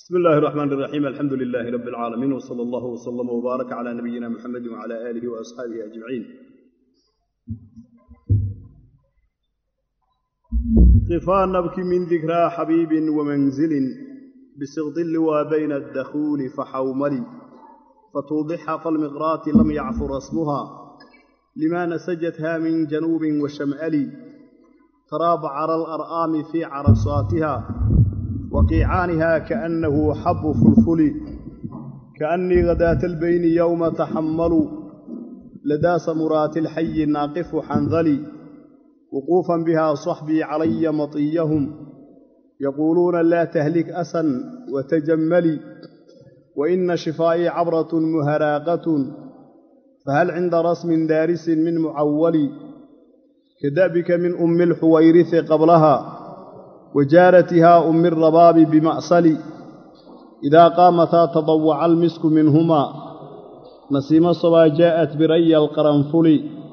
bismi illaahi raxmaan iraxiim alxamdu lilaahi rabbi alcaalamiin wsala allahu wslama wbaaraka calaa nabiyina muxamedi wcala aalihi wa asxaabihi ajmaciin qifaa nabki min dikraa xabiibin wamanzilin bisikdi liwaa bayna addakhuuli faxawmali fatuudixa falmiqraati lam yacfur asmuha lima nasajatha min januubin washam'ali taraabacara alar'aami fii carasaatiha وقيعانها كأنه حب فلفل كأني غداة البين يوم تحمل لدى سمرات الحي ناقف حنظلي وقوفا بها صحبي علي مطيهم يقولون لا تهلك أسا وتجملي وإن شفائي عبرة مهراقة فهل عند رسم دارس من معول كدأبك من أم الحويرث قبلها وجارتها أم الرباب بمأصل إذا قامتا تضوع المسك منهما نسيم الصبا جاءت بري القرنفل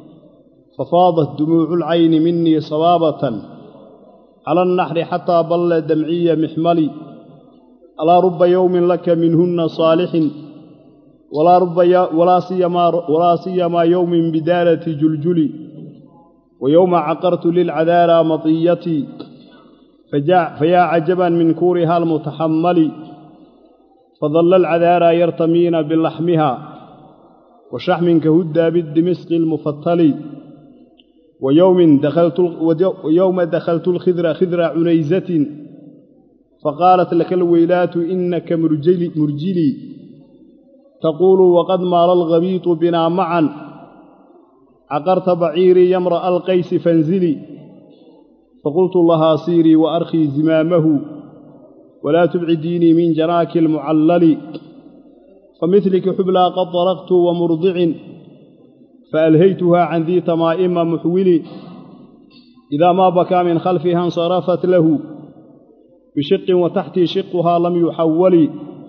ففاضت دموع العين مني صبابة على النحر حتى بل دمعي محملي ألا رب يوم لك منهن صالح ولا رب ولا سيما ولا سيما يوم بدارة جلجلي ويوم عقرت للعذارى مطيتي فيا عجبا من كورها المتحمل فظل العذارى يرتمين بلحمها وشحم كهدى بالدمسق المفتل ويوم دخلت ويوم دخلت الخذر خذر عنيزة فقالت لك الويلات إنك مرجلي, مرجلي تقول وقد مال الغبيط بنا معا عقرت بعيري يمرأ القيس فانزلي فقلت لها سيري وأرخي زمامه ولا تبعديني من جناك المعلل فمثلك حبلى قد طرقت ومرضع فألهيتها عن ذي تمائم محولي إذا ما بكى من خلفها انصرفت له بشق وتحتي شقها لم يحول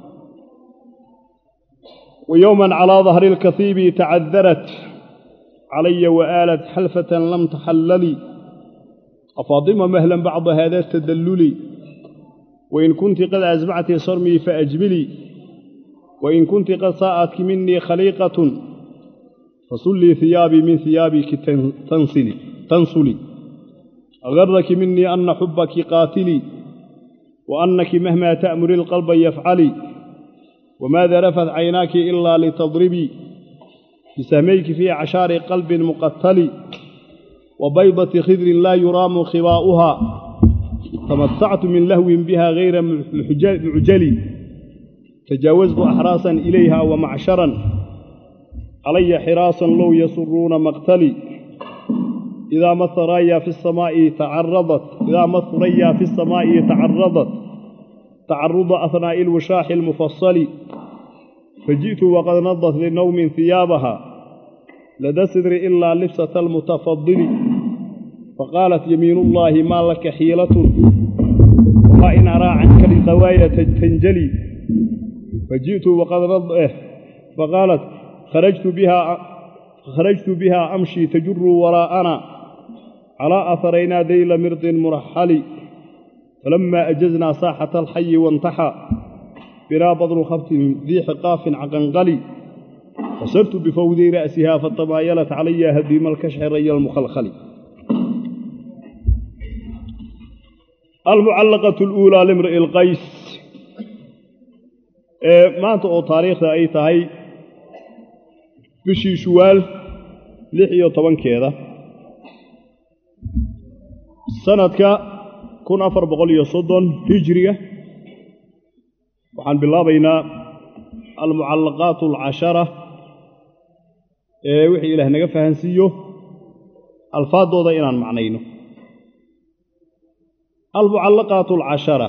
ويوما على ظهر الكثيب تعذرت علي وآلت حلفة لم تحللي أفاطمة مهلا بعض هذا التدلل وإن كنت قد أزمعت صرمي فأجملي وإن كنت قد ساءتك مني خليقة فصلي ثيابي من ثيابك تنصلي تنصلي أغرك مني أن حبك قاتلي وأنك مهما تأمر القلب يفعلي وماذا رفت عيناك إلا لتضربي بسهميك في عشار قلب مقتل وبيضة خذر لا يرام خواؤها تمتعت من لهو بها غير معجلي تجاوزت أحراسا إليها ومعشرا علي حراسا لو يسرون مقتلي إذا ما الثريا في السماء تعرضت إذا ما الثريا في السماء تعرضت تعرض أثناء الوشاح المفصل فجئت وقد نضت لنوم ثيابها لدى صدر إلا لبسة المتفضل فقالت يمين الله ما لك حيلة وما إن أرى عنك الغواية تنجلي فجئت وقد رض فقالت خرجت بها خرجت بها أمشي تجر وراءنا على أثرينا ذيل مرض مرحل فلما أجزنا ساحة الحي وانتحى بنا بضر خبط ذي حقاف عقنقلي فصرت بفوذي رأسها فتمايلت علي هديم الكشح ري المخلخل المعلقة الأولى لامرئ القيس ما أنت أو تاريخ أي تهي بشي شوال لحية طبعا كذا سنة كن أفر بقول صدن هجرية وحن بالله بين المعلقات العشرة ee wixii ilaah naga fahansiiyo alfaadooda inaan macnayno almucallaqaatu alcashara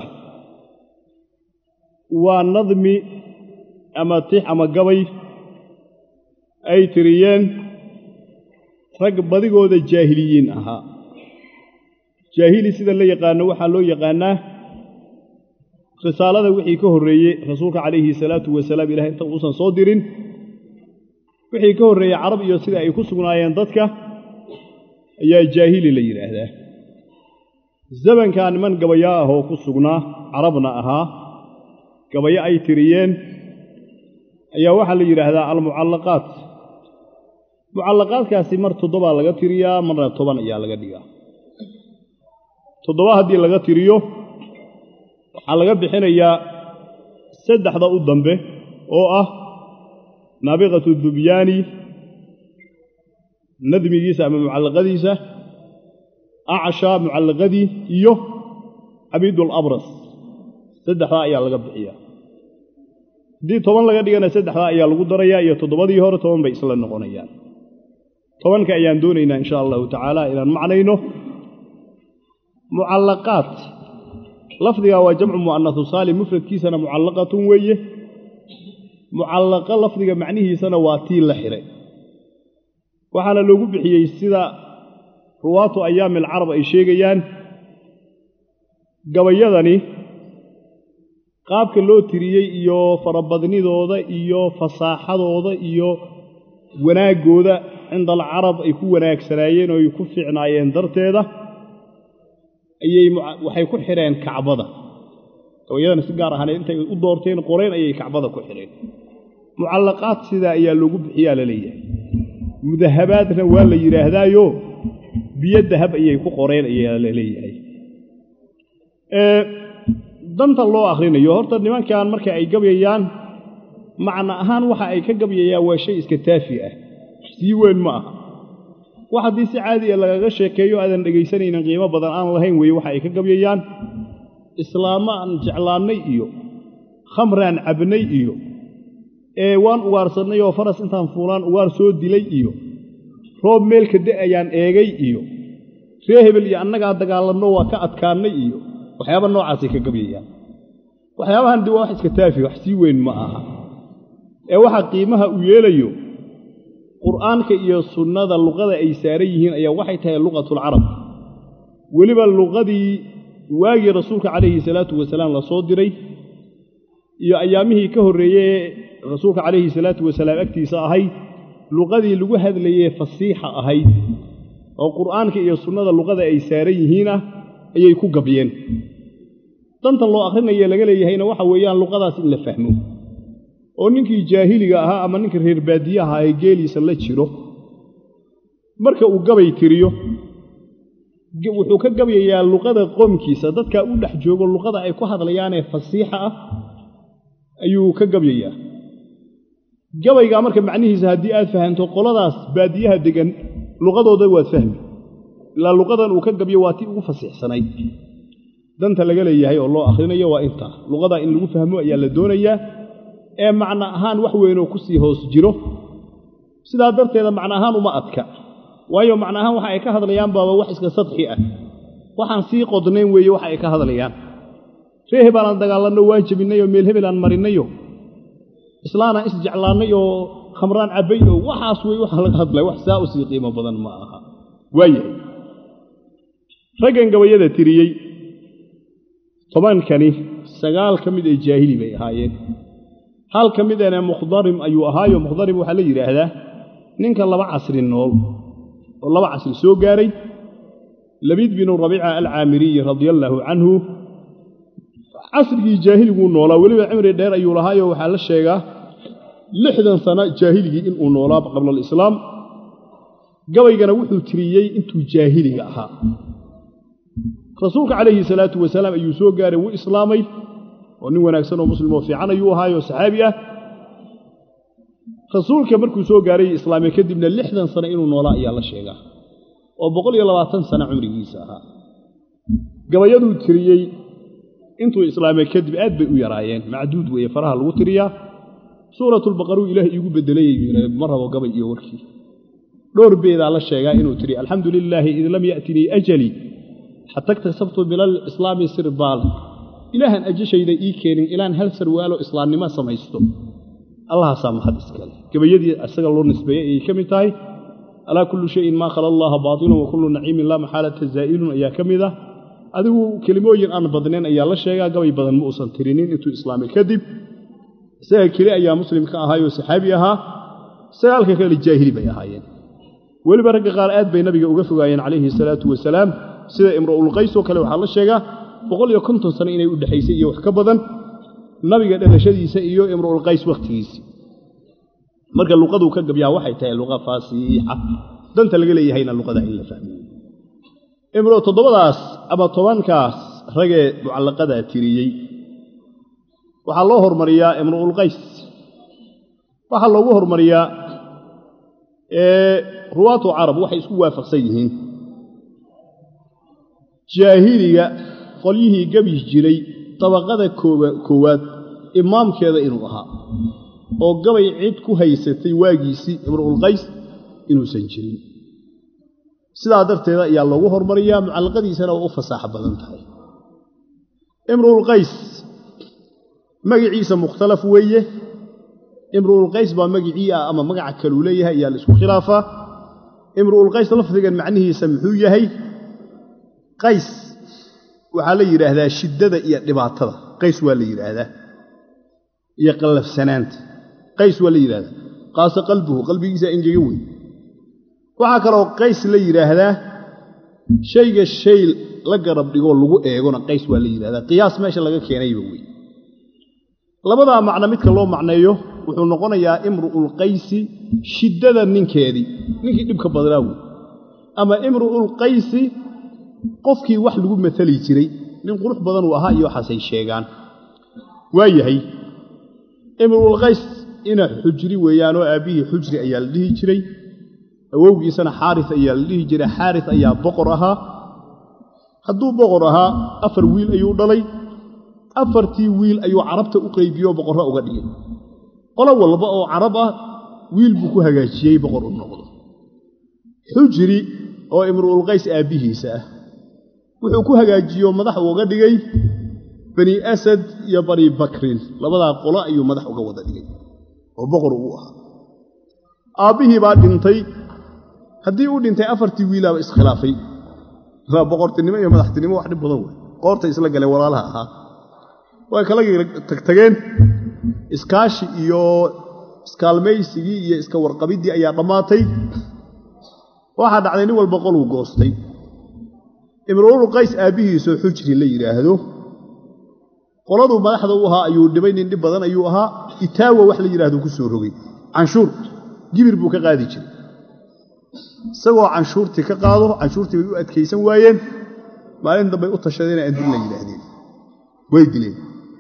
waa nadmi ama tix ama gabay ay tiriyeen rag badigooda jaahiliyiin ahaa jaahili sida la yaqaano waxaa loo yaqaanaa risaalada wixii ka horreeyey rasuulka calayhi salaatu wasalaam ilahay inta uusan soo dirin wixii ka horreeyey carab iyo sida ay ku sugnaayeen dadka ayaa jaahili la yidhaahdaa zamankaa niman gabayaa ah oo ku sugnaa carabna ahaa gabayo ay tiriyeen ayaa waxaa la yidhaahdaa almucallaqaat mucallaqaadkaasi mar toddobaa laga tiriyaa marna toban ayaa laga dhigaa toddoba haddii laga tiriyo waxaa laga bixinayaa saddexda u dambe oo ah naabiqatu dubyaani nadmigiisa ama mucallaqadiisa acsha mucallaqadii iyo cabidul abras saddexdaa ayaa laga bixiyaa haddii toban laga dhigana saddexdaa ayaa lagu darayaa iyo toddobadii hore toban bay isla noqonayaan tobanka ayaan doonaynaa insha allahu tacaala inaan macnayno mucallaqaat lafdigaa waa jamcu mu'anasu saalim mufradkiisana mucallaqatun weeye mucallaqo lafdiga macnihiisana waa tii la xidhay waxaana loogu bixiyey sida ruwaatu ayaami alcarab ay sheegayaan gabayadani qaabka loo tiriyey iyo farabadnidooda iyo fasaaxadooda iyo wanaaggooda cinda alcarab ay ku wanaagsanaayeen oo ay ku fiicnaayeen darteeda ayay waxay ku xidheen kacbada gabayadana si gaar ahaaneed intay u doorteen qoreen ayay kacbada ku xidheen mucallaqaad sidaa ayaa loogu bixiyaa la leeyahay mudahabaadna waa la yidhaahdaayo biyo dahab ayay ku qoreen ayaa la leeyahay danta loo akhrinayo horta nimankan marka ay gabyayaan macna ahaan waxa ay ka gabyayaan waa shay iska taafi ah sii weyn ma aha wax haddii si caadiya lagaga sheekeeyo aadan dhegaysanaynin qiimo badan aan lahayn weeye waxa ay ka gabyayaan islaamo aan jeclaannay iyo khamraan cabnay iyo ee waan ugaarsannay oo faras intaan fuulaan ugaar soo dilay iyo roob meelka da'ayaan eegay iyo ree hebel iyo annagaa dagaalanno waa ka adkaannay iyo waxyaaba noocaasay ka gabyayaan waxyaabahan dib waa wax iska taafi wax sii weyn ma aha ee waxa qiimaha uu yeelayo qur'aanka iyo sunnada luqada ay saaran yihiin ayaa waxay tahay luqatulcarab weliba luqadii waagii rasuulka calayhi salaatu wasalaam la soo diray iyo ayaamihii ka horreeyey rasuulka calayhi salaatu wasalaam agtiisa ahayd luqadii lagu hadlayee fasiixa ahayd oo qur'aanka iyo sunnada luqada ay saaran yihiinah ayay ku gabyeen dantan loo akhrinaye laga leeyahayna waxa weeyaan luqadaas in la fahmo oo ninkii jaahiliga ahaa ama ninka reer baadiyaha ee geeliisa la jiro marka uu gabay tiriyo wuxuu ka gabyayaa luqada qoomkiisa dadkaa u dhex joogo luqada ay ku hadlayaanee fasiixa ah ayuu ka gabyayaa gabaygaa marka macnihiisa haddii aad fahanto qoladaas baadiyaha degan luqadooda waad fahmi ilaa luqadan uu ka gabyo waa tii ugu fasiixsanayd danta laga leeyahay oo loo akhrinayo waa intaa luqadaa in lagu fahmo ayaa la doonayaa ee macno ahaan wax weynoo ku sii hoos jiro sidaa darteeda macno ahaan uma adka waayo macno ahaan waxa ay ka hadlayaan baaba wax iska sadxi ah waxaan sii qodnayn weeye waxa ay ka hadlayaan ree hebaalaan dagaalanno waa jebinay oo meel hebelaan marinayo islaanaan isjeclaannay oo khamraan cabbay oo waxaas wey waxa laga hadlaya wax saa u sii qiimo badan ma aha waayahay raggan gabayada tiriyey tobankani sagaal ka mid ee jaahili bay ahaayeen hal ka midana mukhdarim ayuu ahaayo mukhdarim waxaa la yidhaahdaa ninka laba casri nool oo laba casri soo gaaray labiid binu rabiica alcaamiriyi radia allaahu canhu casrigii jaahiliguu noolaa weliba cimri dheer ayuu lahaayo waxaa la sheegaa lixdan sano jaahiligii inuu noolaa qabla alislaam gabaygana wuxuu tiriyey intuu jaahiliga ahaa rasuulka calayhi salaatu wasalaam ayuu soo gaaray wuu islaamay oo nin wanaagsan oo muslim oo fiican ayuu ahaayo saxaabi ah rasuulka markuu soo gaaray islaamay kadibna lixdan sano inuu noolaa ayaa la sheegaa oo boqol iyo labaatan sano cumrigiisa ahaa gabayaduu tiriyey intuu islaamay kadib aad bay u yaraayeen macduud weeye faraha lagu tiriyaa suuratulbaqaruu ilaah iigu bedelayay ma rabo gabay iyo warkii dhowr beedaa la sheegaa inuu tiri alxamdu lilaahi id lam ya'tinii ajalii xata iktasabtu bilal islaami sirbaal ilaahan ajashayda ii keenin ilaan hal sarwaalo islaamnimo samaysto allahaasaa mahad iskale gabayadii isaga loo nisbeeyey ayay ka mid tahay alaa kullu shayin maa khala allaha baatilun wa kullu naciimin laa maxaalata zaa'ilun ayaa ka mid ah adigu kelimooyin aan badnayn ayaa la sheegaa gabay badan ma uusan tirinin intuu islaamay kadib isaga keli ayaa muslim ka ahaayoo saxaabi ahaa sagaalka kale jaahili bay ahaayeen weliba ragga qaar aad bay nabiga uga fogaayeen calayhi salaatu wasalaam sida imra'ulqays oo kale waxaa la sheegaa boqol iyo konton sano inay u dhexaysay iyo wax ka badan nabiga dhalashadiisa iyo imru'ulqays wakhtigiisii marka luqaduu ka gabyaa waxay tahay luqa faasiixa danta laga leeyahayna luqada in la fahmiyo imru toddobadaas ama tobankaas ragee mucallaqadaa tiriyey waxaa loo hormariyaa imru'ulqays waxaa loogu hormariyaa ruwaatu carab waxay isku waafaqsan yihiin jaahiliga qolyihii gabi jiray dabaqada koowaad imaamkeeda inuu ahaa oo gabay cid ku haysatay waagiisii imru'ulqays inuusan jirin sidaa darteeda ayaa loogu hormariyaa mucallaqadiisana waa u fasaaxo badan tahay imru'ulqays magaciisa mukhtalaf weeye imru'ulqays baa magicii ah ama magaca kaluu leeyahay ayaa la isku khilaafaa imru'ulqays lafdigan macnihiisa muxuu yahay qays waxaa la yidhaahdaa shiddada iyo dhibaatada qays waa la yidhaahdaa iyo qallafsanaanta qays waa la yidhahdaa qaase qalbuhu qalbigiisa engega wey waxaa kaloo qays la yidhaahdaa shayga shay la garab dhigoo lagu eegona qays waa la yidhahdaa qiyaas meesha laga keenayba wey labadaa macno midka loo macneeyo wuxuu noqonayaa imru'ulqaysi shiddada ninkeedii ninkii dhibka badnaa wey ama imru'ulqaysi qofkii wax lagu matali jiray nin qurux badan uu ahaa iyo waxaasay sheegaan waa yahay imru'ulqays ina xujri weeyaanoo aabbihii xujri ayaa la dhihi jiray awowgiisana xaaris ayaa la dhihi jiray xaaris ayaa boqor ahaa hadduu boqor ahaa afar wiil ayuu dhalay afartii wiil ayuu carabta u qaybiyoo boqorro uga dhigay qolo walba oo carab ah wiil buu ku hagaajiyey boqor u noqdo xujri oo imru'ulqays aabbihiisa ah wuxuu ku hagaajiyo madax uga dhigay bani asad iyo bani bakrin labadaa qolo ayuu madax uga wada dhigay oo boqor uu ahaa aabbihii baa dhintay haddii uu dhintay afartii wiilaaba iskhilaafay waa boqortinimo iyo madaxtinimo wax dhib badan wey qoortay isla galeen walaalaha ahaa way kala tagtageen iskaashi iyo iskaalmaysigii iyo iska warqabiddii ayaa dhammaatay waxaa dhacday nin walba qoluu goostay imru'ul qays aabbihiisoo xujri la yidhaahdo qoladuu madaxda u ahaa ayuu dhibay nin dhib badan ayuu ahaa itaawa wax la yidhahdo ku soo rogay canshuur gibir buu ka qaadi jiray isagoo canshuurtii ka qaado canshuurtii bay u adkaysan waayeen maalin dambay u tashadeen adil la yidhaahdeen way dileen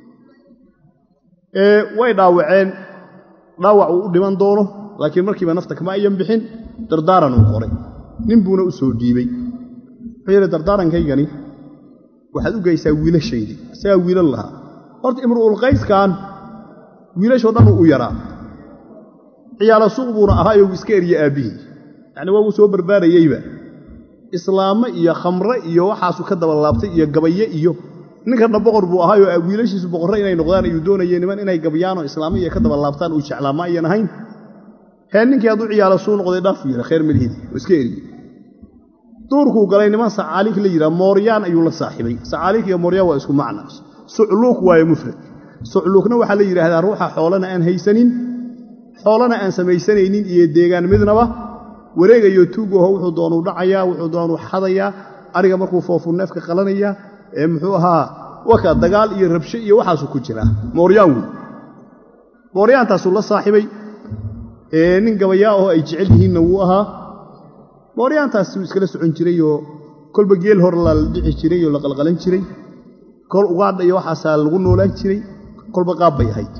way dhaawaceen dhaawac uu u dhiman doono laakiin markiiba nafta kama ayan bixin dardaaran uu qoray nin buuna u soo dhiibey wuxuu yidhi dardaarankhaygani waxaad u geysaa wiilashaydii isagaa wiilal lahaa horta imru'ulqayskan wiilashoo dhan uu u yaraa ciyaalo suuq buuna ahaayo uu iska eriye aabbihii yacni waa uu soo barbaarayeyba islaamo iyo khamre iyo waxaasuu ka dabalaabtay iyo gabaye iyo ninkanna boqor buu ahaayoo wiilashiisu boqorre inay noqdaan ayuu doonayeen niman inay gabyaanoo islaamo iyo ka dabalaabtaan uu jeclaa ma ayan ahayn hee ninkii hadduu ciyaalo suu noqday dhaafuu yidha khayr malihidi oo iska eriye duurkuu galay niman sacaaliik la yidhaha mooryaan ayuu la saaxiibay sacaaliik iyo mooryaan waa isku macna sucluuk waaye mufrad sucluukna waxaa la yidhaahdaa ruuxa xoolana aan haysanin xoolana aan samaysanaynin iyo deegaan midnaba wareegayo tuugaho wuxuu doonuu dhacayaa wuxuu doonuu xadayaa ariga markuu foofuu neefka qalanaya ee muxuu ahaa waka dagaal iyo rabsho iyo waxaasuu ku jiraa mooryaan wey mooryaantaasuu la saaxiibay nin gabayaa oo ay jecel yihiinna wuu ahaa mooryaantaas wuu iskala socon jirayoo kolba geel hor la dhici jiray oo la qalqalan jiray kol ugaadha iyo waxaasaa lagu noolaan jiray kolba qaab bay ahayd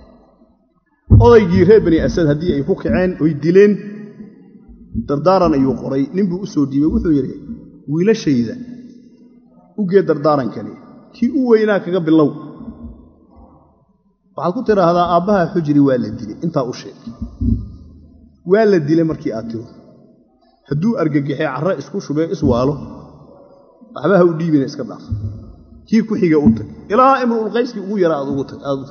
odaygii reer bani asad haddii ay ku kaceen oy dileen dardaaran ayuu qoray ninbuu u soo dhiibay wuxuu yidhi wiilashayda u gee dardaarankani kii u weynaa kaga bilow waxaad ku tidhaahdaa aabbaha xujri waa la dilay intaa u sheeg waa la dilay markii aad tiro hadduu argagixee carre isku shubee iswaalo waxba ha u dhiibina iska dhaaf kii ku xiga u tag ilaa imru'ulqayskii ugu yara aad u tagto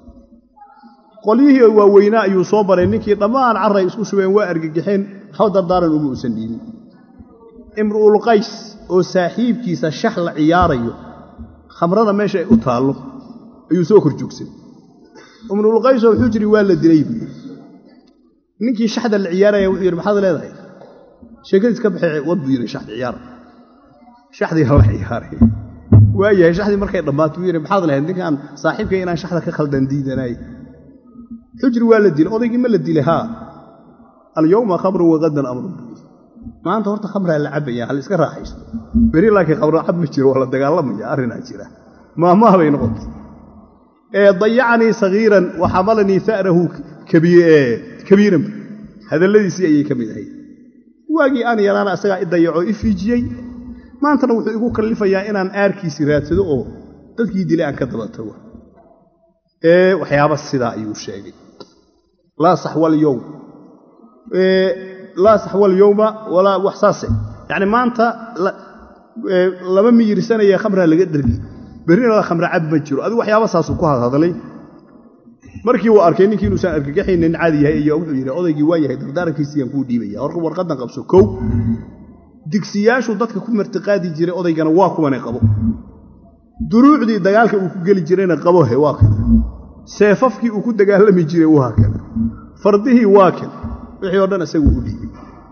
qolyihii waaweynaa ayuu soo baray ninkii dhammaan carray isku shubeen waa argagixeen hal dardaaran uma uusan dhiibin imru'ulqays oo saaxiibkiisa shax la ciyaarayo khamrada meesha ay u taallo ayuu soo kor joogsan imru'ulqaysoo xujri waa la dilay buu yidhi ninkii shaxda la ciyaaraya wuxuu yidhi maxaad leedahay sheekadiis ka baxee wad buu yidhi shaxda ciyaara shaxdii hala ciyaaray waayahay shaxdii markay dhammaato wuu yidhi maxaad lahayd ninkaan saaxiibkay inaan shaxda ka khaldan diidanaay xujri waa la dilay odaygii ma la dilay haa alyowma khamrun wagadan amrun maanta horta khamraa la cabaya hal iska raaxaysto beri laakiin khamro cab ma jiro waa la dagaalamaya arrinaa jira maahmaah bay noqotay ee dayacanii sagiiran wa xamalanii sa'rahu kabiiran hadalladiisii ayay ka mid ahayd waagii aan yaraana asagaa i dayacoo i fiijiyey maantana wuxuu igu kallifayaa inaan aarkiisii raadsado oo dadkii dilay aan ka daba tago ee waxyaaba sidaa ayuu sheegay laa saxwalyowm laa saxwalyowma walaa wax saase yacni maanta lama miyirsanaya khamraa laga dhergi berrina khamra cab ma jiro adigu waxyaaba saasuu ku hadhadlay markii uu arkay ninkii inuusan argagaxaynin caadi yahay ayaa wuxuu yidhi odaygii waa yahay dardaarankiisiyaan kuu dhiibaya hor warqaddan qabso kow digsiyaashu dadka ku martiqaadi jiray odaygana waa kuwanay qabo duruucdii dagaalka uu ku geli jirayna qabo he waa kan seefafkii uu ku dagaalami jiray waa kan fardihii waa kan wixii o dhan isagu u dhiibay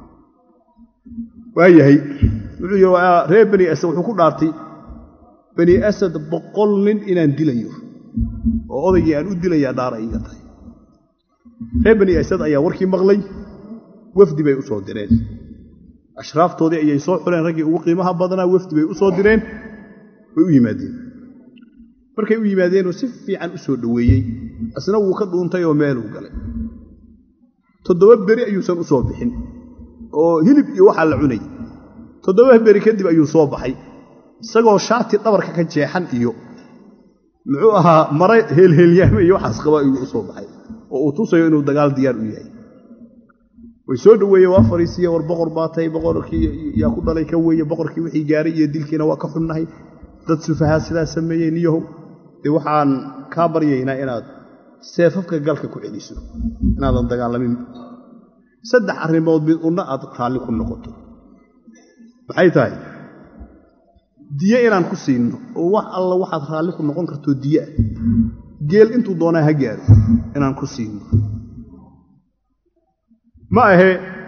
waa yahay wuxuu yidhi reer bani asad wuxuu ku dhaartay bani asad boqol nin inaan dilayo oo odaygii aan u dilayaa dhaara iiga tahay reer bani asad ayaa warkii maqlay wafdi bay u soo direen ashraaftoodii ayay soo xuleen raggii ugu qiimaha badnaa wafdi bay u soo direen way u yimaadeen markay u yimaadeenoo si fiican u soo dhoweeyey asna wuu ka dhuuntay oo meeluu galay toddoba beri ayuusan u soo bixin oo hilib iyo waxaa la cunay toddoba beri kadib ayuu soo baxay isagoo shaati dhabarka ka jeexan iyo muxuu ahaa mare heelheelyaame iyo waxaas qaba ayuu u soo baxay oo uu tusayo inuu dagaal diyaar u yahay way soo dhoweeye waa fariisiye war boqor baatay boqorkii yaa ku dhalay ka weeye boqorkii wixii gaaray iyo dilkiina waa ka xunnahay dad sufahaa sidaa sameeyey niyahow dee waxaan kaa baryaynaa inaad seefafka galka ku celiso inaadan dagaalamin saddex arrimood mid unna aad raalli ku noqoto maxay tahay diye inaan ku siinno oo wax alla waxaad raalli ku noqon kartoo diye ah geel intuu doonaa ha gaaro inaan ku siinno ma ahe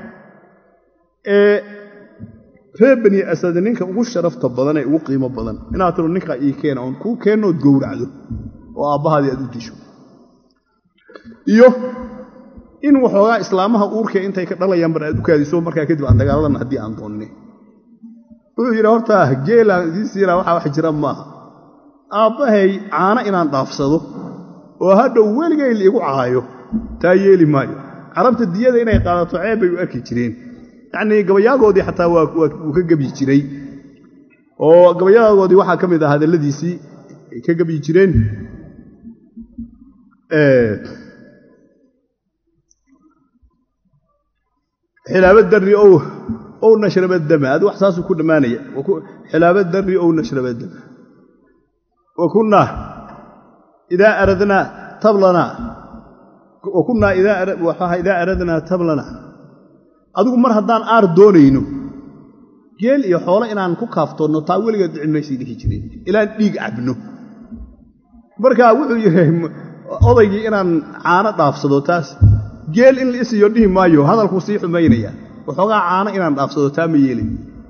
ee reer bani asad ninka ugu sharafta badan ee ugu qiimo badan inaad tiro ninkaa ii keena oon kuu keennood gowracdo oo aabbahaadii aad u disho iyo in waxoogaa islaamaha uurkee intay ka dhalayaan bar aad u kaadiso markaa kadib aan dagaaladana haddii aan doonne wuxuu yidhi horta geelaan idiin siinaa waxaa wax jira maaha aabbahay caano inaan dhaafsado oo hadhow weligay liigu caayo taa yeeli maayo carabta diyada inay qaadato ceeb bay u arki jireen yacnii gabayaagoodii xataa wuu ka gebyi jiray oo gabayaagoodii waxaa ka mid ah hadalladiisii ay ka gebyi jireen xilaabo darri ow ow nashraba dama adi wax saasuu ku dhammaanaya xilaabo darri ow nashraba dama wa kunnaa idaa aradnaa tablanaa wa kunnaa idaa aradnaa tablanaa adigu mar haddaan aar doonayno geel iyo xoolo inaan ku kaaftoonno taa weligeed dhici maysay dhihi jireen ilaan dhiig cabno markaa wuxuu yidhi odaygii inaan caano dhaafsado taas geel in la isiyo dhihi maayo hadalkuu sii xumaynaya waxoogaa caano inaan dhaafsado taa ma yeelay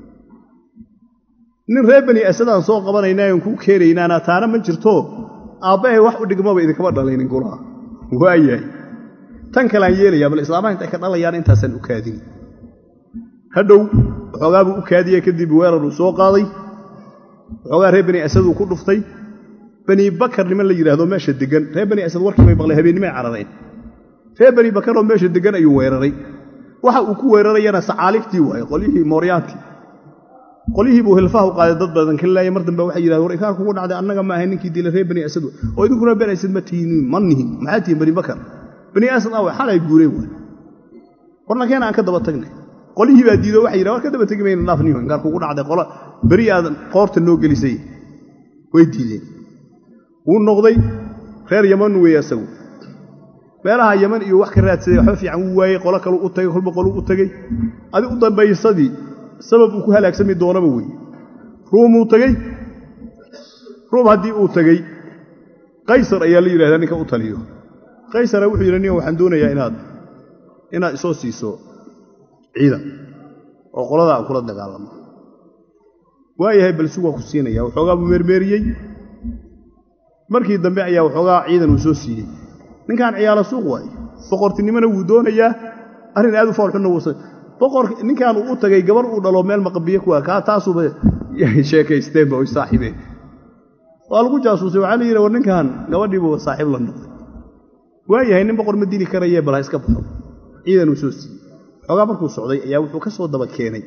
nin reer bani asadaan soo qabanaynaayon kuu keenaynaana taana ma jirto aabbahay wax u dhigmaba idinkama dhalaynin gulaha waayahay tan kaleaan yeelayaa bal islaamaha intay ka dhalayaan intaasaan u kaadin hadhow waxoogaabuu u kaadiye kadib weeraruu soo qaaday waxoogaa reer bani asaduu ku dhuftay bani bakar niman la yidhaahdo meesha degan reer bani asad warkii bay maqlay habeennimay carareen reer bani bakaroo meesha degan ayuu weeraray waxa uu ku weerarayana sacaaligtii waaye qolyihii mooryaantii qolyihii buu hilfaha u qaaday dad badan ka laaya mar dambe waxay yidhahdeen war inkaan kugu dhacday annaga ma ahay ninkii dilay reer bani asad oo idinkuna bani asad ma tihiin ma nihin maxaa tihiin bani bakar bani asad awe xalay guureen waay warna keena aan ka daba tagnay qolyihii baa diido waxay yidhahan war ka daba tegi mayno naafniyo inkaan kugu dhacday qola beri aad qoorta noo gelisay way diideen wuu noqday reer yaman weeye asagu meelaha yaman iyo wax ka raadsaday waxba fiican wuu waayey qolo kalu u tagay kolba qoluu u tegey adi u dambaysadii sabab uu ku halaagsami doonaba weeye ruumuu tegey ruum haddii uu tegey qaysar ayaa la yidhahdaa ninka u taliyo qaysara wuxuu yidhi nin waxaan doonayaa inaad inaad isoo siiso ciidan oo qoladaa aan kula dagaalamo waayahay balsi waa ku siinaya waxoogaa buu meermeeriyey markii dambe ayaa waxoogaa ciidan uu soo siiyey ninkan ciyaalo suuq waaye boqortinimona wuu doonayaa arrin aad u foolxunna wuusa boqor ninkan uu u tagay gabar uu dhalo meel maqabiye kuwa kaa taasuba sheekaysteenba oy saaxiibeen waa lagu jaasuusay waxaa la yidhi war ninkan gabadhiibu saaxiib la noqday waayahay nin boqor ma dili karayee bal ha iska baxo ciidan uu soo siiyey xoogaa markuu socday ayaa wuxuu ka soo daba keenay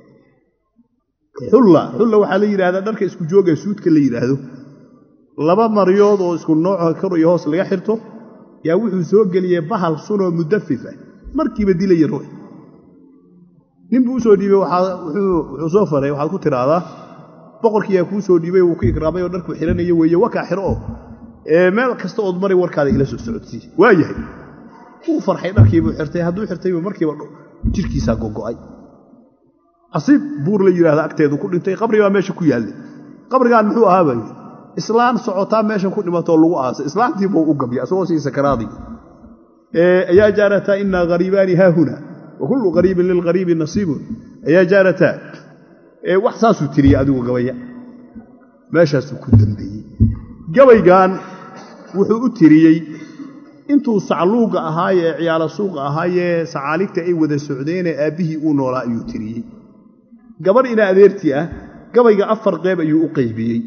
xulla xulla waxaa la yidhahdaa dharka isku jooga suudka la yidhaahdo laba maryood oo isku nooco kor iyo hoos laga xirto yaa wuxuu soo geliyey bahal sunoo mudafif ah markiiba dilaya ruux nin buu usoo dhiibey wuxuu soo faray waxaad ku tidhaahdaa boqorkiiyaa kuu soo dhiibay wuu ku ikraamay oo dharkuu xidhanaya weeye wakaa xiro oo meel kasta ood mari warkaada ila soo socodsii waa yahay wuu farxay dharkiibuu xirtay hadduu xirtaybu markiiba jirkiisaa gogo'ay casiib buur la yidhaahda agteedu ku dhintay qabri baa meesha ku yaallay qabrigaan muxuu ahaa baa islaan socotaa meeshan ku dhimatoo lagu aasay islaantiibuu u gabyay asagoo sii sakaraadii ayaa jaarataa inaa hariibaani haahuna wa kullu qariibin lilqariibi nasiibun ayaa jaarataa wax saasuu tiriyey adigu gabaya meeshaasuu ku dambeeyey gabaygan wuxuu u tiriyey intuu sacluuga ahaayee ee ciyaalo suuqa ahaayee sacaaligta ay wada socdeenee aabbihii uu noolaa ayuu tiriyey gabadh ina adeertii ah gabayga afar qeyb ayuu u qaybiyey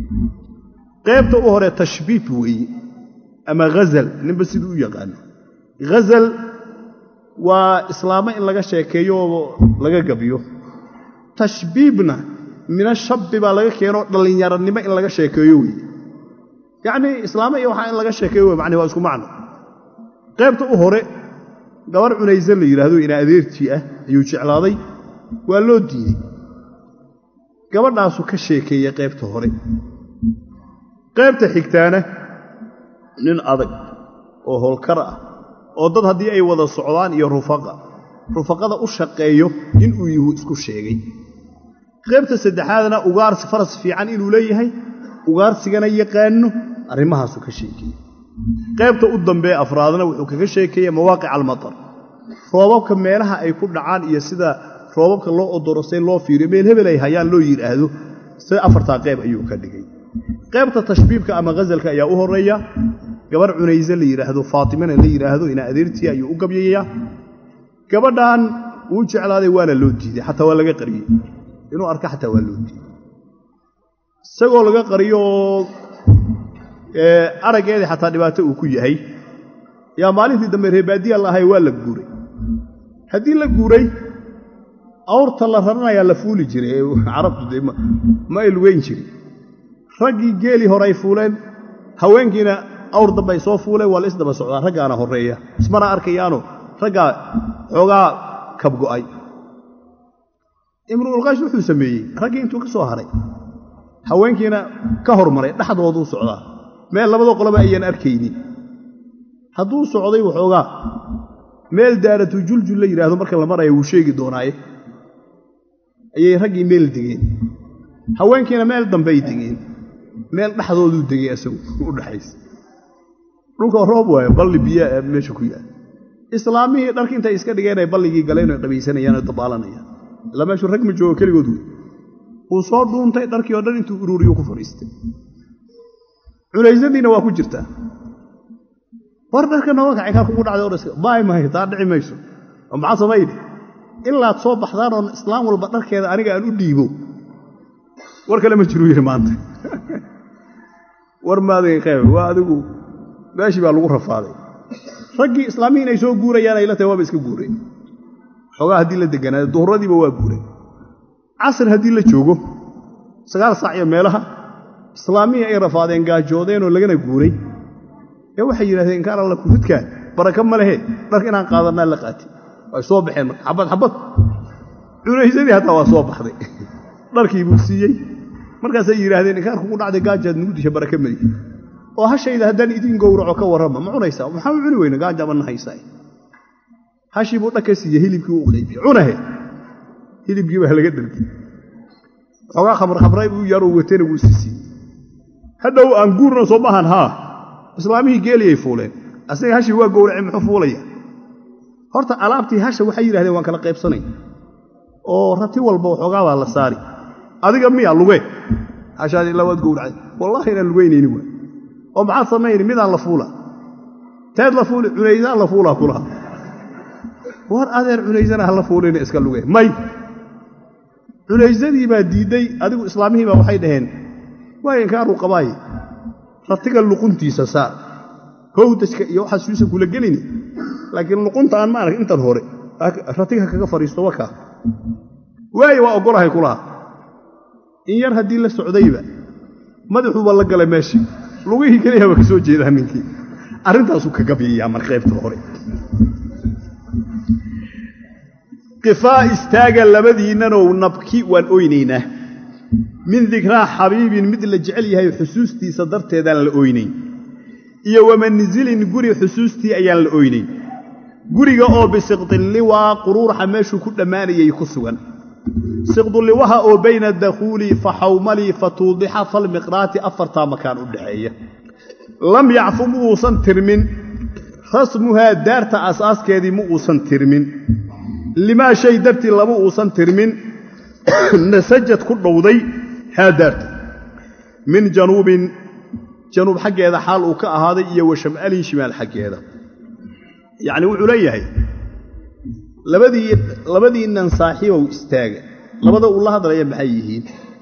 qaybta u hore tashbiib weeye ama ghazal ninba siduu u yaqaano ghazal waa islaamo in laga sheekeeyo oo laga gabyo tashbiibna mina shabbi baa laga keenoo dhallinyaranimo in laga sheekeeyo weeye yacnii islaamo iyo waxaa in laga sheekeeyo wey macni waa isku macno qaybta u hore gabar cunayse la yidhaahdo ina adeertii ah ayuu jeclaaday waa loo diiday gabadhaasuu ka sheekeeyey qaybta hore qaybta xigtaana nin adag oo howlkar ah oo dad haddii ay wada socdaan iyo rufaqa rufaqada u shaqeeyo inuu yuhu isku sheegay qaybta saddexaadna ugaarsi faras fiican inuu leeyahay ugaarsigana yaqaano arrimahaasuu ka sheekeeyey qaybta u dambee afraadna wuxuu kaga sheekeeyey mawaaqic almatar roobabka meelaha ay ku dhacaan iyo sida roobabka loo odorosay loo fiiriyo meel hebel ay hayaan loo yidhaahdo sida afartaa qayb ayuu ka dhigay qaybta tashbiibka ama ghazalka ayaa u horeeya gabar cunayse la yidhaahdo faatimana la yidhaahdo ina adeertii ayuu u gabyayaa gabadhan wuu jeclaaday waana loo diiday xataa waa laga qariyey inuu arka xataa waa loo diiday isagoo laga qariyo oo araggeedii xataa dhibaato uu ku yahay yaa maalintii dambe reebaadiya la ahay waa la guuray haddii la guuray awrta la raranayaa la fuuli jiray carabtu de ma ay lugeyn jirin raggii geelii hore ay fuuleen haweenkiina awr dambe ay soo fuuleen waa la isdaba socdaa raggaana horreeya ismana arkayaano raggaa xoogaa kabgo'ay imruulqays wuxuu sameeyey raggii intuu ka soo haray haweenkiina ka hormaray dhexdooduu socdaa meel labada qoloba ayaan arkaynin hadduu socday waxoogaa meel daaratu juljul la yidhaahdo marka la maraya wuu sheegi doonaaye ayay raggii meel degeen haweenkiina meel dambey degeen meel dhexdooduu degay isagu u dhexaysa dhulka roob waayo balli biyaa meesha ku yaal islaamihii dharki intay iska dhigeen ay balligii galeen oy qabaysanayaan oo dabaalanayaan ilaa meeshuu rag ma joogo keligood wey wuu soo dhuuntay dharkii oo dhan intuu uruuriyo ku fadhiistay culaysadiina waa ku jirtaa war dharka nooga kacay kaa kugu dhacday odhaska baay mahay taa dhici mayso oo maxaa samayne ilaad soo baxdaan oon islaam walba dharkeeda aniga aan u dhiibo war kale ma jiruu yidhi maanta war maadagay qayb waa adigu meeshii baa lagu rafaaday raggii islaamihii inay soo guurayaan ay la tahay waaba iska guureen xoogaa haddii la deganaayo duhuradiiba waa guureen casr haddii la joogo sagaal saac iyo meelaha islaamihii ay rafaadeen gaajoodeenoo lagana guuray ee waxay yidhahdeen inkaan alla kufidkaan baraka ma lehe dharka inaan qaadannaa la qaati way soo baxeen marka xabad xabad cunaysadii hataa waa soo baxday dharkii buu siiyey markaasay yidhaahdeen inkaan kugu dhacday gaajaad nugu disha baraka malihi oo hashayda haddaan idiin gowraco ka warrama ma cunaysaa maxaa u cuni weyna gaajaba na haysaa hashii buu dhaka siiye hilibkii u qaybiyey cunahe hilibkii baa laga dhargay xoogaa khamr khamray buu yaruu watena wuu si siiyey hadhow aan guurna soo maahan haa islaamihii geeliyay fuuleen asaga hashii waa gowracay muxuu fuulaya horta alaabtii hasha waxay yidhahdeen waan kala qaybsanay oo rati walba waxoogaa baa la saari adiga miya luge hashaadi labaad gowracay wallahi inaan lugeynayni waay oo maxaad samayni midaan la fuula teed la fuuli cunaysaan la fuulaa kulaha war adeer cunaysana ha la fuulina iska luge may cunaysadii baa diidday adigu islaamihii baa waxay dhaheen waa inkaaruu qabaaye ratiga luquntiisa saar howdajka iyo waxaa suusa kula gelini laakiin luqunta aan maarag intan hore ratiga kaga fadhiisto wakaa waaye waa oggolahay kulaha in yar haddii la socdayba madaxuuba la galay meeshii lugihii keliyaba ka soo jeedaa ninkii arrintaasuu kaga biiyaa mar qaybta hore qifaa istaaga labadiinnanow nabki waan oynaynaa min dikraa xabiibin mid la jecel yahay xusuustiisa darteedaan la oynayn iyo wamanzilin guri xusuustii ayaan la oynayn guriga oo bisiqdilliwaa quruuraxa meeshuu ku dhammaanayay ku sugan siqdulliwaha oo bayna dakhuuli fa xawmalii fa tuudixa falmiqraati afartaa makaan u dhaxeeya lam yacfu ma uusan tirmin rasmuhaa daarta asaaskeedii ma uusan tirmin limaa shay dartii lama uusan tirmin nasajad ku dhowday haa daarta min januubin januub xaggeeda xaal uu ka ahaaday iyo wa sham'alin shimaal xaggeeda yacni wuxuu leeyahay labadii labadiinnan saaxiibow istaaga labada uu la hadlaya maxay yihiin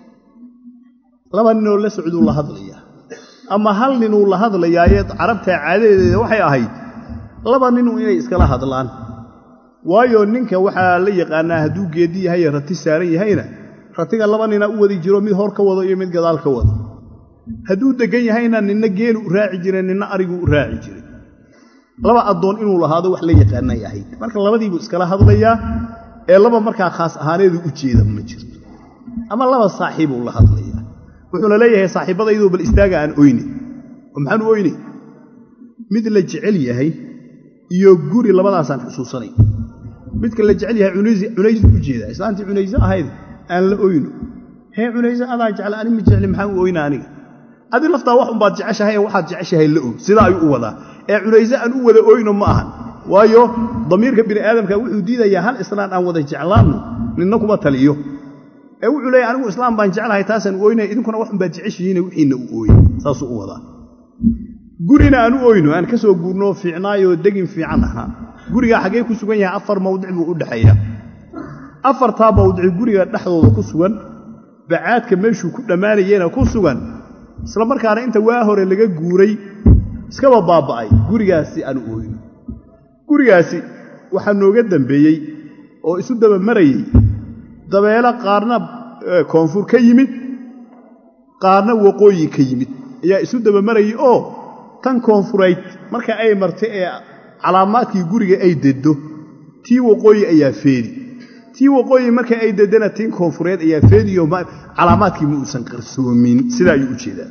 laba ninoo la socduu la hadlayaa ama hal ninuu la hadlayaaye carabta caadadeeda waxay ahayd laba ninu inay iskala hadlaan waayo ninka waxaa la yaqaanaa hadduu geedi yahay rati saaran yahayna ratiga laba nina u wadi jiro mid hor ka wado iyo mid gadaal ka wado hadduu deggan yahayna ninna geelu u raaci jiray ninna ariguu u raaci jiray laba addoon inuu lahaado wax la yaqaanay ahayd marka labadiibuu iskala hadlayaa ee laba markaa khaas ahaaneedu u jeeda ma jirto ama laba saaxiibuu la hadlayaa wuxuuna leeyahay saaxiibbadayduu bal istaaga aan oyne oo maxaan u oyne mid la jecel yahay iyo guri labadaasaan xusuusanay midka la jecel yahay cunaysu u jeedaa islaantii cunayso ahayd aan la oyno hee cunayso adaa jecla ani ma jecli maxaan u oyna aniga adi laftaa wax unbaad jeceshahay ee waxaad jeceshahay la og sidaa ayuu u wadaa ee cunayso aan u wada oyno ma ahan waayo damiirka bini aadamka wuxuu diidayaa hal islaan aan wada jeclaanno ninna kuma taliyo ee wuxuu leeyahy anigu islaam baan jeclahay taasaan u oynaya idinkuna wax unbaad jeceshihiine wixiinna u ooye saasuu u wadaa gurina aan u oyno aan ka soo guurnoo fiicnaayoo degin fiican ahaa gurigaa xaggee ku sugan yahay afar mawdic buu u dhexeeyaa afartaa mawdici guriga dhexdooda ku sugan bacaadka meeshuu ku dhammaanayena ku sugan isla markaana inta waa hore laga guuray iskaba baaba'ay gurigaasi aan u oyno gurigaasi waxaa nooga dambeeyey oo isu daba marayey dabeelo qaarna koonfur ka yimid qaarna waqooyi ka yimid ayaa isu daba marayey oo tan koonfurayd marka ay martay ee calaamaadkii guriga ay deddo tii waqooyi ayaa feedi tii waqooyi marka ay deddana tii koonfureed ayaa feediyo calaamaadkii ma uusan qarsoomin sidaa ayuu u jeedaa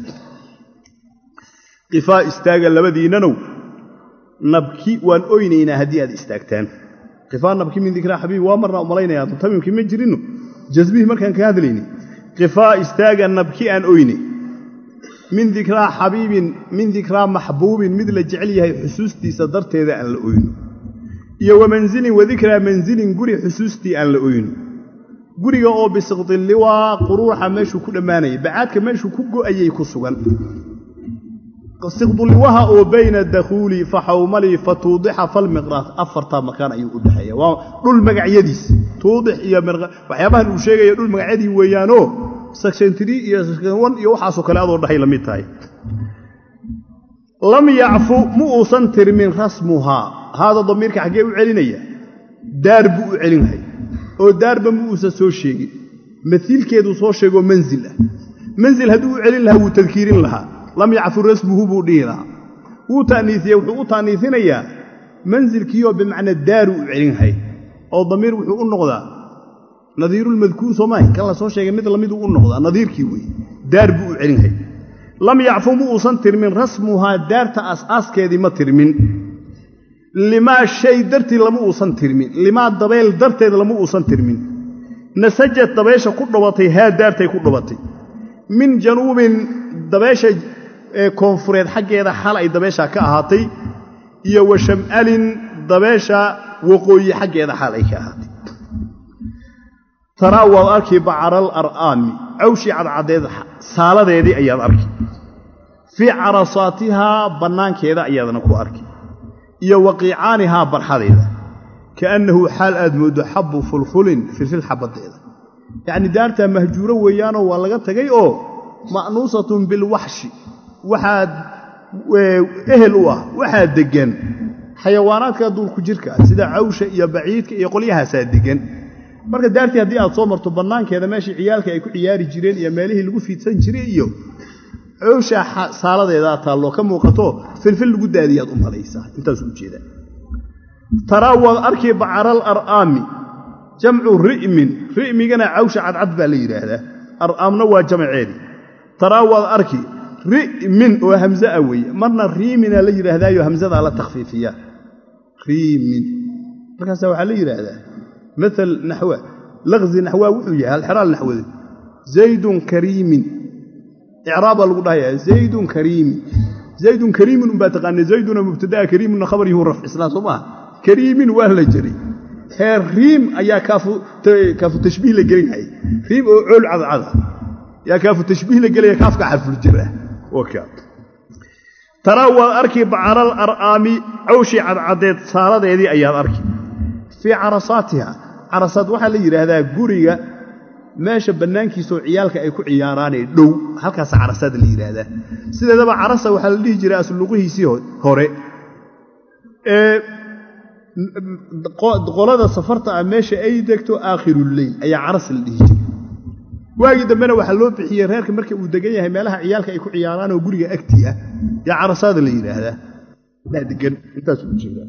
qifaa istaaga labadiinnanow nabki waan oynaynaa haddii aad istaagtaan qifaa nabki min dikraa xabiib waa marnaa umalaynayaa tamimkii ma jirinno jasbihii markaan ka hadlayni qifaa istaaga nabki aan oyne min dikraa xabiibin min dikraa maxbuubin mid la jecel yahay xusuustiisa darteeda aan la oyno iyo wa manzilin wadikraa manzilin guri xusuustii aan la oyno guriga oo bisiqdilliwaa quruuxa meeshuu ku dhammaanayay bacaadka meeshuu ku go'ayay ku sugan siqdulliwaha oo bayna dakhuuli fa xawmalii fa tuudixa falmiqraat afartaa makaan ayuu u dhexeeya waa dhul magacyadiis tuudix iyo waxyaabahan uu sheegaya dhul magacyadii weeyaanoo sectiontri iyo sectionon iyo waxaasoo kale adoo dhahay la mid tahay lam yacfu ma uusan tirmin rasmuhaa haada damiirka xaggee u celinaya daar buu u celinhay oo daarba ma uusan soo sheegin maiilkeeduu soo sheegoo manzil ah manzil hadduu u celin lahaa wuu tadkiirin lahaa lam yacfu rasmuhu buu dhihi lahaa wuu ta'niisiye wuxuu u ta'niisinayaa manzilkiioo bimacnaa daaru u celinhay oo damiir wuxuu u noqdaa nadiirulmadkuur soomaahi kan la soo sheegay mid lamiduu u noqdaa nadiirkii weeye daar buu u celinhay lam yacfu ma uusan tirmin rasmuhaa daarta asaaskeedii ma tirmin limaa shay dartii lama uusan tirmin limaa dabeyl darteed lama uusan tirmin nasajad dabeesha ku dhabatay haa daartay ku dhabatay min januubin dabeesha koonfureed xaggeeda xal ay dabeeshaa ka ahaatay iyo wa sham'alin dabeesha waqooyi xaggeeda xal ay ka ahaatay taraa waad arki bacaral ar'aami cawshii cadcadeed saaladeedii ayaad arki fii carasaatihaa bannaankeeda ayaadna ku arki iyo waqiicaanihaa barxadeeda kaannahu xaal aad mooddo xabbu fulfulin filfil xabaddeeda yacni daartaa mahjuuro weeyaanoo waa laga tagay oo ma'nuusatun bilwaxshi waxaad ehel u ah waxaa deggan xayawaanaadka duulku jirka sida cawsha iyo baciidka iyo qolyahaasaa deggan marka daartii haddii aad soo marto bannaankeeda meeshii ciyaalka ay ku ciyaari jireen iyo meelihii lagu fiidsan jiray iyo cawshaa saaladeedaa taalloo ka muuqato filfil lagu daadiyaad u malaysaa intaasuu ujeedaa taraa waad arki bacaral ar'aami jamcu ri'min ri'migana cawsha cadcad baa la yidhaahdaa ar'aamna waa jamaceedii taraa waad arki ri'min oo hamza a weeye marna riimina la yidhaahdaayo hamzadaa la takhfiifiyaa riimin markaasaa waxaa la yidhaahdaa maal naxwa laqzi naxwaa wuxuu yahay halxeraal naxwade zaydun kariimin icraabaa lagu dhahayaa zaydun kariimin zaydun kariimin unbaa taqaana zayduna mubtadaa kariimunna khabar yuhu rafcisnaa soo maaha kariimin waa la jiray heer riim ayaa kaafu tashbiih la gelinhaya riim oo cool cadcada yaa kaafu tashbiih la gelaya kaafka xarful jir ah taraa waad arki bacaral ar'aami cawshii cadcadeed saaladeedii ayaad arki fii carasaatiha carasaad waxaa la yidhaahdaa guriga meesha bannaankiisaoo ciyaalka ay ku ciyaaraanee dhow halkaasa carasaad la yidhaahdaa sideedaba carasa waxaa la dhihi jiray asluqihiisii hore ee qolada safarta ah meesha ay degto aakhiruleyl ayaa caras la dhihi jiray waagii dambena waxaa loo bixiyey reerka marka uu degan yahay meelaha ciyaalka ay ku ciyaaraan oo guriga agtii ah yaa carasaada la yidhaahdaa daa degan intaasuu ujeedaa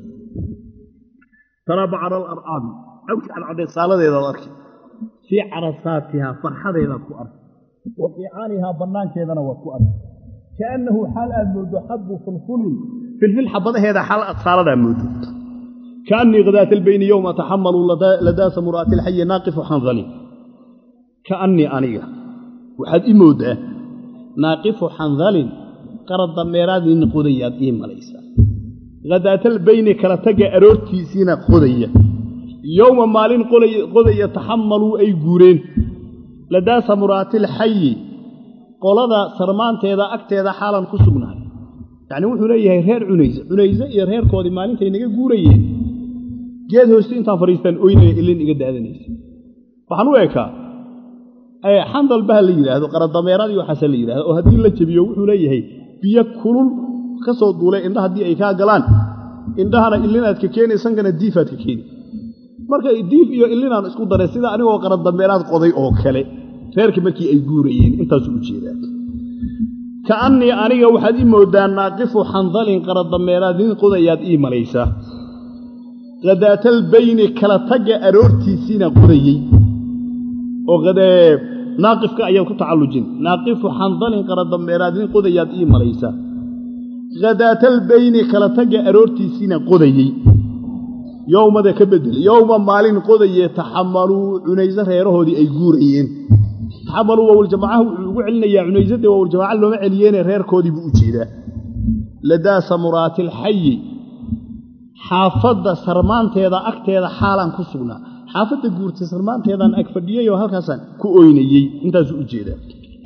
taraa bacaral ar'aami cawshi cadcadeed saaladeedaad arki fii carasaatihaa farxadeedaad ku arki wa fiicaanihaa bannaankeedana waad ku arki kaannahu xaal aad mooddo xabbu fulfulin filfil xabadaheeda xaal aad saaladaa mooddo kaannii khadaata albayni yowma taxamaluu ladaasa mura'ati alxayi naaqifu xandalin kaannii aniga waxaad ii mooddaa naaqifu xandalin qarad dameeraadin qodayaad ii malaysaa khadaatalbayni kala tagga aroortiisiina qodaya yowma maalin qodaya taxamaluu ay guureen ladaasa muraatilxayi qolada sarmaanteeda agteeda xaalan ku sugnahay yacnii wuxuu leeyahay reer cunayse cunayse iyo reerkoodii maalintay naga guurayeen geed hoosti intaan fadhiistaan oynaya ilin iga daadanaysa waxaan u ekaa xandal baha la yidhaahdo qaradameeradii waxaase la yidhahdo oo haddii la jebiyo wuxuu leeyahay biyo kulul ka soo duulay indha haddii ay kaa galaan indhahana illinaad ka keeni sankana diifaad ka keeni marka diif iyo illinaan isku daray sida anigoo qaradameeraad qoday oo kale reerkii markii ay guurayeen intaasuu u jeedaa ka'annii aniga waxaad ii mooddaa naaqifu xandalin qaradameeraad nin qodayaad ii malaysaa khadaatalbayni kala tagga aroortiisiina qodayey oo naaqifka ayaad ku tacallujin naaqifu xandalin qaradambeeraad nin qodayaad ii malaysaa khadaatalbayni kala tagga aroortiisiina qodayey yowmada ka bedel yowma maalin qodaye taxamaluu cunayse reerahoodii ay guurayeen taxamaluu wawaljamacaha wuxuu ugu celinayaa cunaysade wawaljamaca looma celiyeene reerkoodii buu u jeedaa ladaa samuraatilxayi xaafadda sarmaanteeda agteeda xaalaan ku sugnaa xaafadda guurtay sarmaanteedaan ag fadhiyey oo halkaasaan ku oynayey intaasuu u jeedaa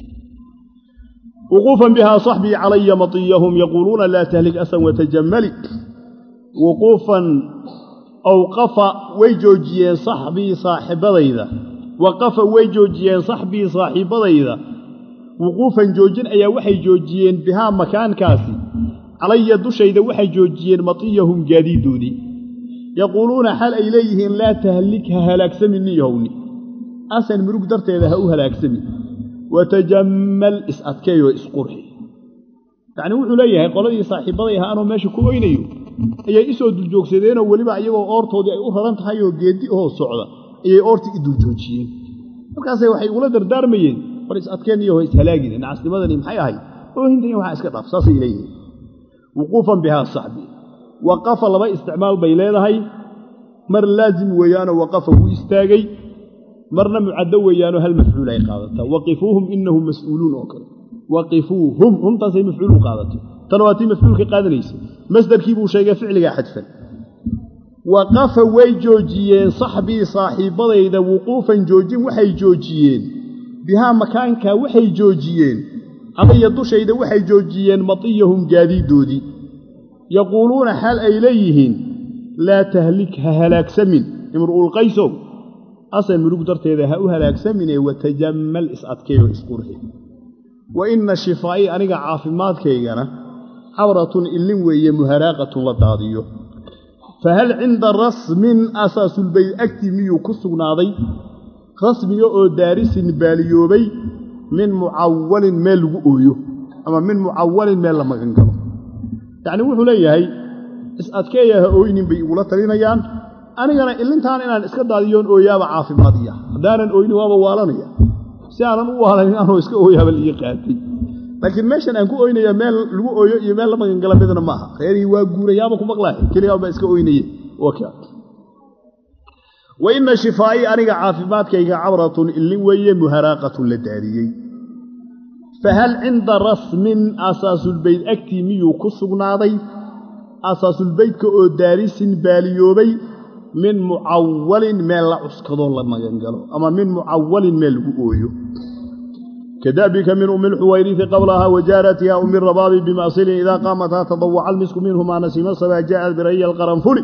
wuquufan bihaa saxbii calaya matiyahum yaquuluuna laa tahlik asan watajamali wuquufan awqafa way joojiyeen saxbii saaxibadayda waqafa way joojiyeen saxbii saaxiibadayda wuquufan joojin ayaa waxay joojiyeen bihaa makaankaasi calaya dushayda waxay joojiyeen matiyahum gaadiiddoodii yaquuluuna xal ay leeyihiin laa tahlik ha halaagsamin niyahowni asan murug darteeda ha u halaagsamin watajammal is-adkeeyoo isqurxi yacnii wuxuu leeyahay qoladii saaxiibbaday ahaa anoo meesha ku oynayo ayay isoo duljoogsadeenoo weliba iyagoo oortoodii ay u raran tahay oo geeddi oo socda ayay oortii i duljoojiyeen markaasay waxay ugula dardaarmayeen war is-adkeen iyaho ishalaagine nacasnimadani maxay ahayd oohintan waxaa iska dhaaf saasay leeyihiin wuquufan bihaa saxbi waqafa laba isticmaal bay leedahay mar laazim weeyaanoo waqafa wuu istaagay marna mucaddo weeyaanoo hal mafcuul ay qaadataa waqifuuhum inahum mas'uuluun oo kale waqifuuhum humtaasay mafcuul u qaadatay tana waa tii mafcuulka qaadanaysa masdarkii buu sheegay ficligaa xadfan waqafa way joojiyeen saxbii saaxiibbadayda wuquufan joojin waxay joojiyeen bihaa makaankaa waxay joojiyeen calaya dushayda waxay joojiyeen matiyahum gaadiiddoodii yaquuluuna xaal ay leeyihiin laa tahlik ha halaagsamin imru'ulqaysow asan murug darteeda ha u halaagsaminee watajammal is-adkeeyo isqurxi wa inna shifaa'ii aniga caafimaadkaygana xawratun illin weeye muharaaqatun la daadiyo fa hal cinda rasmin asaasulbayd agtii miyuu ku sugnaaday rasmiga oo daarisin baaliyoobay min mucawalin meel lagu ooyo ama min mucawalin meel la magan galo yacnii wuxuu leeyahay is-adkeeya ha ooynin bay igula talinayaan anigana ilintaan inaan iska daadiyoon ooyaaba caafimaadiya haddaanan ooynin waaba waalanaya si aanan u waalanin anoo iska ooyaaba la ii qaatay laakiin meeshan aan ku ooynaya meel lagu ooyo iyo meel la magangala midna maaha reerihii waa guurayaaba ku maqlaahe keligaa baa iska ooynaye wa inna shifaa'ii aniga caafimaadkayga cabratun illin weeye muharaaqatun la daadiyey fa hal cinda rasmin asaasulbayd agtii miyuu ku sugnaaday asaasulbaydka oo daarisin baaliyoobay min mucawalin meel la cuskadoo la magangalo ama min mucawalin meel lagu ooyo kadabika min umi lxuwayrifi qablahaa wajaaratiha umi rabaabi bimasilin idaa qaamataa tadawaca almisku minhumaa nasiima sabaa jaءat biraya alqaranfuli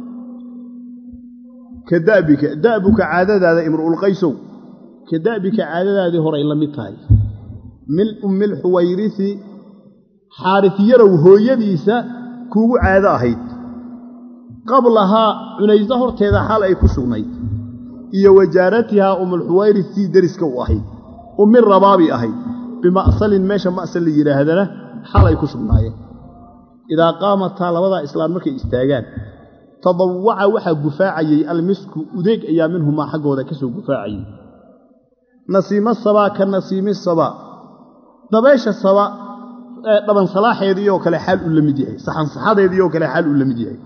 ka dabika da'buka caadadaada imru'ulqaysow ka da'bika caadadaadii horay la mid tahay min ummi lxuwayrisi xaarifyarow hooyadiisa kuugu caado ahayd qablahaa cunayso horteeda xaal ay ku sugnayd iyo wajaaratihaa umulxuwayris sii deriska u ahayd ummi rabaabi ahayd bima'salin meesha ma'sal la yidhaahdana xal ay ku sugnaayeen idaa qaamataa labadaa islaan markay istaagaan tadawaca waxaa gufaacayey almisku udeeg ayaa minhumaa xaggooda ka soo gufaacayey nasiimo sabaa ka nasiimi sabaa dabeesha saba dhaban salaaxeedii oo kale xaal uu la mid yahay saxansaxadeedii oo kale xaal uu la mid yahay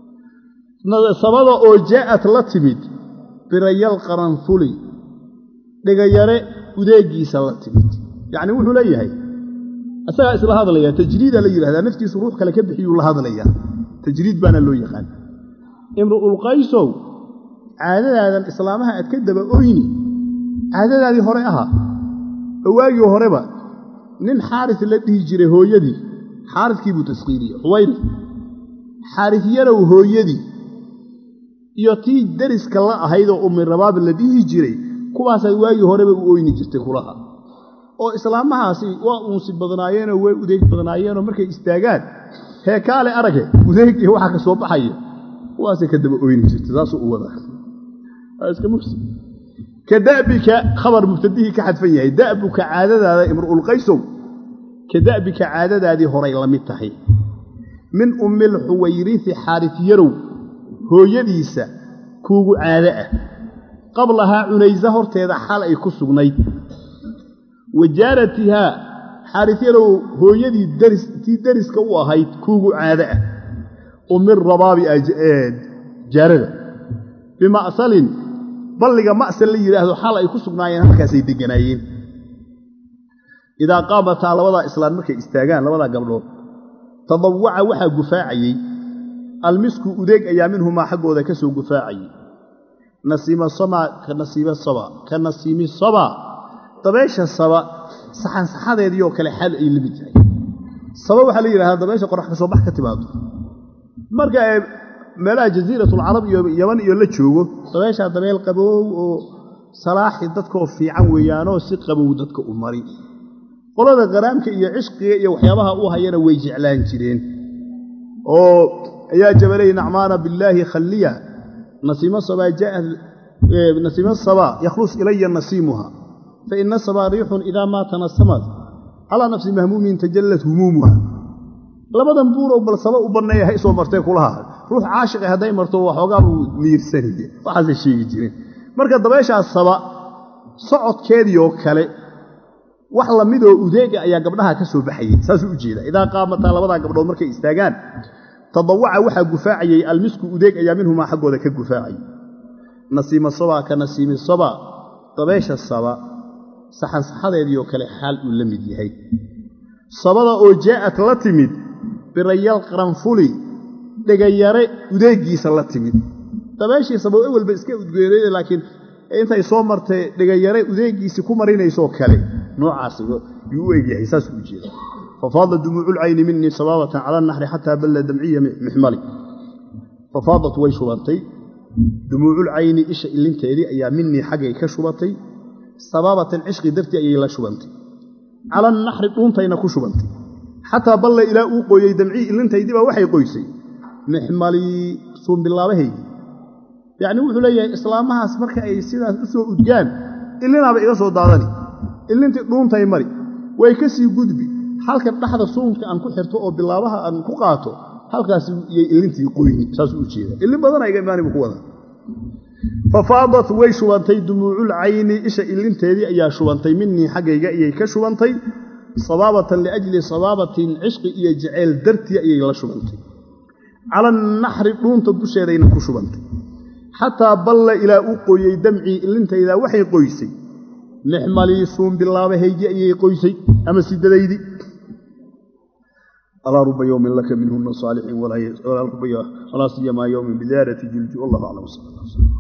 sabada oo jaa'at la timid birayal qaranfuli dhegayare udeegiisa la timid yacni wuxuu leeyahay isagaa isla hadlayaa tajriidaa la yidhahdaa naftiisu ruux kale ka bixiyuu la hadlayaa tajriid baana loo yaqaan imru'ulqaysow caadadaadan islaamaha aad ka daba oyni caadadaadii hore ahaa owaagii horeba nin xaaris la dhihi jiray hooyadii xaariskii buu taskiiriye xuwayri xaaris yarow hooyadii iyo tii deriska la ahaydoo ummi rabaab la dhihi jiray kuwaasaad waagii horeba u oyni jirtay kulaha oo islaamahaasi waa uunsi badnaayeenoo way udeeg badnaayeenoo markay istaagaan heekaale arage udeeg iyo waxa ka soo baxaya kuwaasay ka daba oyni jirtay saasuu u wadaa iska mufsi ka da'bika khabar mubtadihii ka xadfan yahay da'buka caadadaada imru'ulqaysow ka da'bika caadadaadii horay la mid tahay min ummilxuwayrisi xaaris yarow hooyadiisa kuugu caado ah qablahaa cunaysa horteeda xal ay ku sugnayd wa jaaratihaa xaaris yarow hooyadii tii deriska u ahayd kuugu caado ah umir rabaabi jaarada bima'salin balliga ma'sal la yidhaahdo xal ay ku sugnaayeen halkaasay degganaayeen idaa qaamataa labadaa islaan markay istaagaan labadaa gabdhood tadawaca waxaa gufaacayey almisku udeeg ayaa minhumaa xaggooda ka soo gufaacayey nasiima samaa ka nasiiba saba ka nasiimi saba dabeesha saba saxansaxadeedii oo kale xaal ay la mid yahay saba waxaa la yidhahdaa dabeesha qorax ka soo bax ka timaado marka ee meelaha jasiiratulcarab iyo yaman iyo la joogo dabeeshaa dabeel qabow oo salaaxi dadkaoo fiican weeyaanoo si qabow dadka u mari qolada qaraamka iyo cishqiga iyo waxyaabaha u hayana way jeclaan jireen oo ayaa jabalay nacmaana billaahi khalliya nasiimo sabaa jaءat nasiimo sabaa yakhlus ilaya nasiimuha faina sabaa riixun idaa maa tanasamad calaa nafsi mahmuumin tajallat humuumuha labadan buurow bal saba u banneeya ha isoo martee kulaha ruux caashiqe hadday marto waxoogaa buu miirsanaya waxaasay sheegi jireen marka dabeeshaas saba socodkeedii oo kale wax lamidoo udeega ayaa gabdhaha ka soo baxayey saasuu u jeeda idaa qaamataa labadaa gabdhood markay istaagaan tadawaca waxaa gufaacayey almisku udeeg ayaa minhumaa xaggooda ka gufaacayay nasiima sabaa ka nasiimi saba dabeesha saba saxansaxadeedii oo kale xaal uu la mid yahay sabada oo jaa'at la timid birayal qaranfuli dhegayare udeegiisa la timid dabeeshiisaba ewelba iska udgeerayda laakiin intay soo martay dhegayare udeegiisii ku marinaysoo kale noocaas yuu u egyahay saasuu u jeeda fafaada dumuuculcayni minii sabaabatan cala naxri xataa balla damciya mixmali fafaadat way shubantay dumuuculcayni isha ilinteedii ayaa minii xaggay ka shubatay sabaabatan cishqi dartii ayay la shubantay cala naxri dhuuntayna ku shubantay xataa balla ilaa uu qooyey damcii ilintaydiibaa waxay qoysay mixmalii suunbilaabahaygii yacni wuxuu leeyahay islaamahaas marka ay sidaas u soo udgaan ilinaaba iga soo daadani ilintii dhuuntay mari way ka sii gudbi halkan dhaxda suunka aan ku xirto oo bilaabaha aan ku qaato halkaas iyay ilintii qoyni saasuu u jeeda ilin badana iga imaanibu ku wada fafaadat way shubantay dumuucul cayni isha ilinteedii ayaa shubantay minii xaggayga ayay ka shubantay sabaabatan liajli sabaabatin cishqi iyo jaceyl dartii ayay la shubantay cala naxri dhuunta dusheedayna ku shubantay xataa balla ilaa uu qoyey damcii ilintaydaa waxay qoysay mixmalii suun bilaabahaygii ayay qoysay ama sidadaydii alaa ruba yowmin laka minhuna saalixiin walaa ruba walaa siyamaa yowmin bidaarati jilji wallahu aclam sal